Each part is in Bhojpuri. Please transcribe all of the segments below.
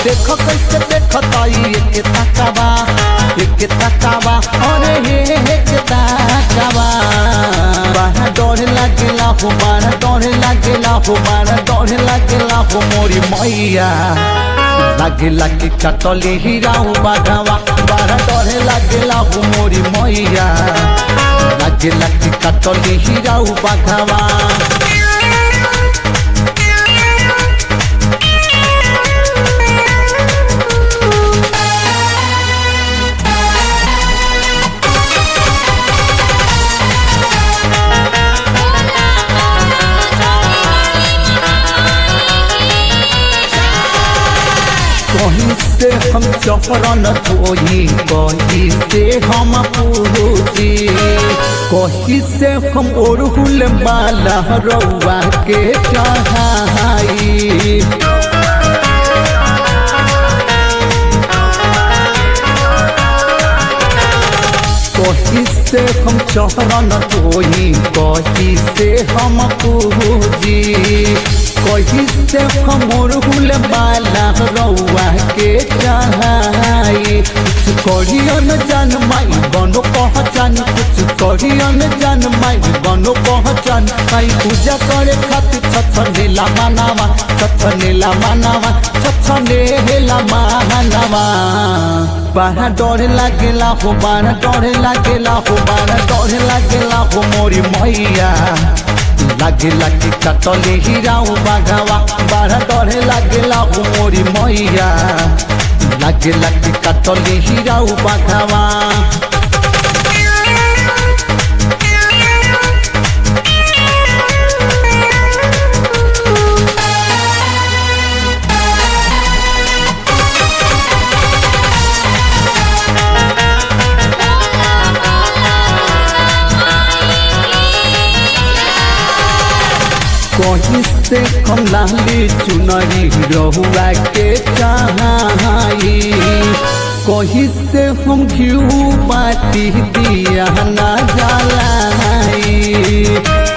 देख कैसे देखताई एक तकावा एक तकावा अरे हे एक तकावा बारा डर लागेला हो बारा डर लागेला हो बारा डर लागेला हो मोरी मैया लागेला कि कटली हिराऊ बाघावा बारा डर लागेला हो मोरी मैया लागेला कि कटली हिराऊ बाघावा कहीं से हम चौरन धोई कहीं से हम पूजी कहीं से हम ओरहुल माला रउआ के चढ़ाई कहीं से हम चौरन धोई कहीं से हम पूजी कहीं से हम ओरहुल माला रउआ के चढ़ाई कुछ करियन जान माई बनो पहचान कुछ करियन जान माई बनो पहचान माई पूजा करे खातिर छछनेला मानावा छछनेला मानावा छछनेला मानावा बारा डर लागेला हो बारा डर लागेला हो बारा डर लागेला हो मोरी मैया लागेला कि कटले हिराऊ बाघावा बारा डरे लागेला हो मोरी मैया लागेला कि कटले हिराऊ बाघावा कहीं से हम लाली चुनरी रहुआ के चाहाई कहीं से हम घिऊ बाटी दिया ना जलाई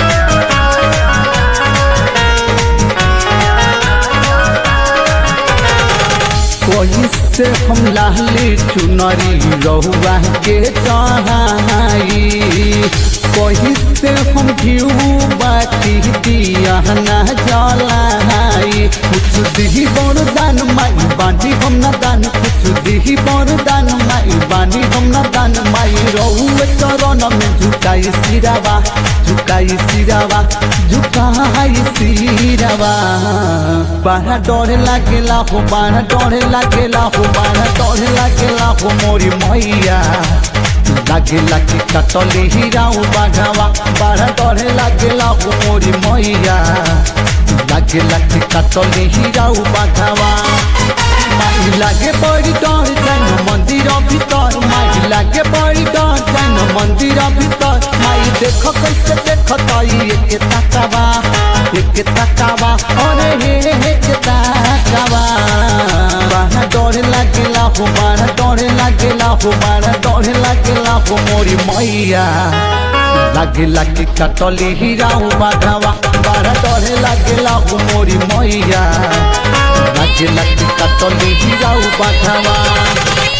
कहीं से हम लाली चुनरी रहुआ के चाहाई कहीं से हम घिऊ बाटी दिया ना जलाई कुछ दिही बरदान माई बानी हम ना दान कुछ दिही बरदान माई बानी हम ना दान माई रहुए चरण में झुकाई सिरावा झुकाई सिरावा झुकाई सिरावा बारा डर लागेला हो बारा डर लागेला हो बारा डर लागेला हो मोरी मैया लागेला कि कटले हिराऊ बाघावा बारा डरे लागेला हो मोरी मैया लागेला कि कटले हिराऊ बाघावा माई लागे बड़ी डर जान मंदिर भीतर माई लागे बड़ी डर जान मंदिर भीतर माई देख कैसे देखताई एक तकावा एक तकावा अरे हे एक तकावा बारा डर लागेला हो बारा डर लागेला हो बारा डर लागेला हो मोरी मैया लागेला कि कटले हिराऊ बाघावा बारा डर लागेला हो मोरी मैया लागेला कि कटले हिराऊ बाघावा